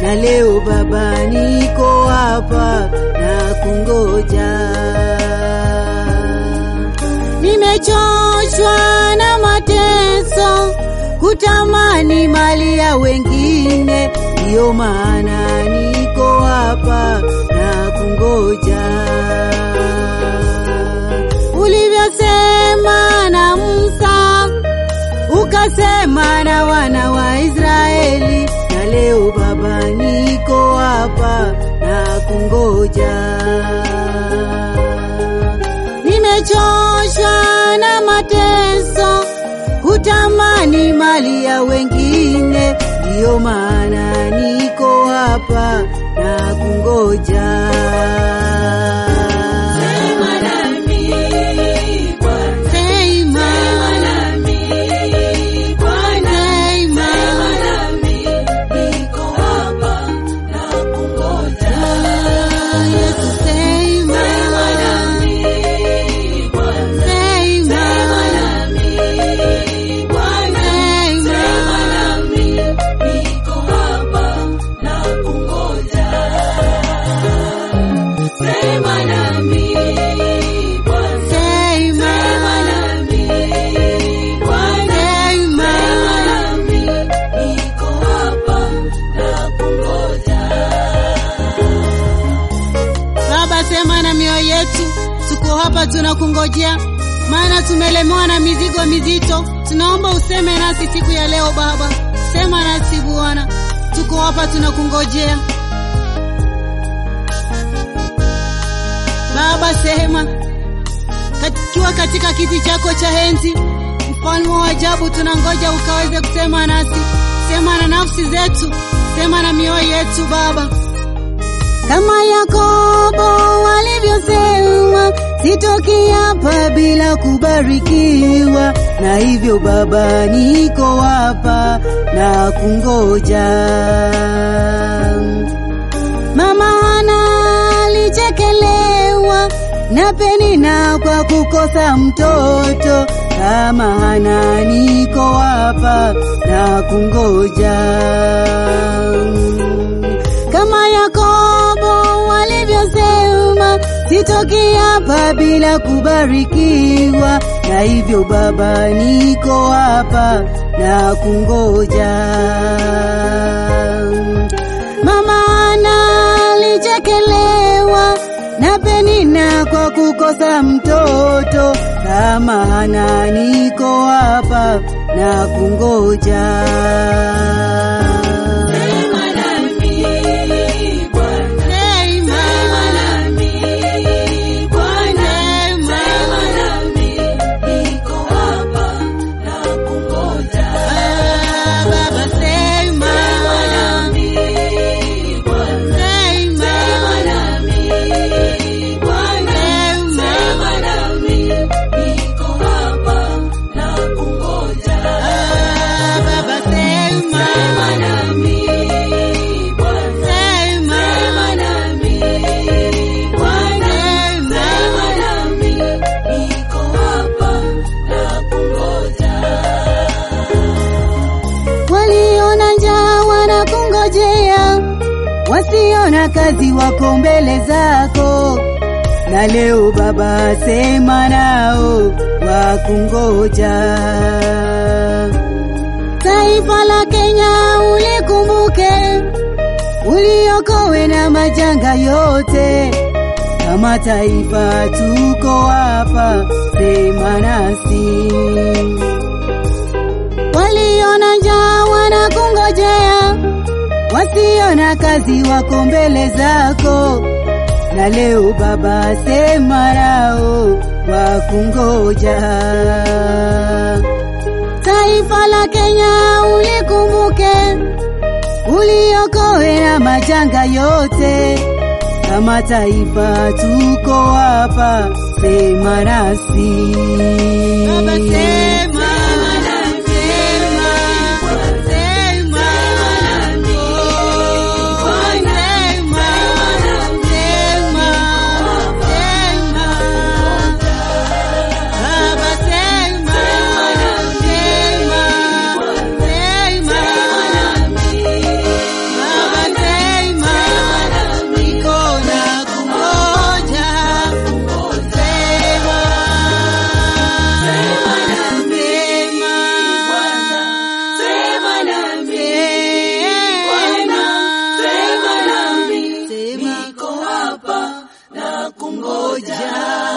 na leo Baba niko hapa na kungoja. Nimechoshwa na mateso, kutamani mali ya wengine, ndiyo maana niko hapa na kungoja. Ulivyosema na Musa, ukasema na wana wa Israeli, na leo Baba niko hapa na kungoja. Nimechoshwa na mateso, kutamani mali ya wengine, ndiyo maana niko hapa na kungoja. Sema nami Bwana, Sema, sema nami Bwana, sema, sema nami, niko hapa na kungoja. Yesu sema, Sema nami Bwana, sema, sema nami Bwana, sema nami, niko hapa na kungoja. Sema nami Bwana, sema, sema nami Bwana, sema. sema nami, niko hapa na kungoja. Baba, sema na mioyo yetu, tuko hapa tunakungojea, maana tumelemewa na mizigo mizito. Tunaomba useme nasi siku ya leo Baba, sema nasi Bwana, tuko hapa tunakungojea Baba, sema kiwa katika kiti chako cha enzi, mfalme wa ajabu, tunangoja ukaweze kusema nasi. Sema na nafsi zetu, sema na mioyo yetu Baba kama Yakobo walivyosema, sitoki hapa bila kubarikiwa. Na hivyo Baba, niko hapa na kungoja. Mama Hana alichekelewa na Penina kwa kukosa mtoto. Kama Hana, niko hapa na kungoja kama Yakobo walivyosema, sitoki hapa bila kubarikiwa. Na hivyo Baba, niko hapa na kungoja. Mama Hana alichekelewa na Penina kwa kukosa mtoto. Kama Hana, niko hapa na kungoja. Sema nami Bwana, Sema, sema nami Bwana, sema. sema nami, niko hapa na kungoja. Baba sema, Sema nami Bwana, sema, sema nami Bwana, Sema. sema nami, niko hapa na kungoja. Baba sema, Sema nami Bwana, sema, sema nami Bwana, sema nami, niko hapa na kungoja. waliona njaa wanakungojea, wasiona kazi wako mbele zako. Na leo Baba, sema nao wakungoja. Taifa la Kenya ulikumbuke, uliokowe na majanga yote. Kama taifa tuko hapa, sema nasi waliona njaa wanakungojea, wasiona kazi wako mbele zako. Na leo Baba, sema nao wakungoja. Taifa la Kenya ulikumbuke, uliokowe na majanga yote. Kama taifa tuko hapa, sema nasi Baba, sema, sema, sema, Baba kungoja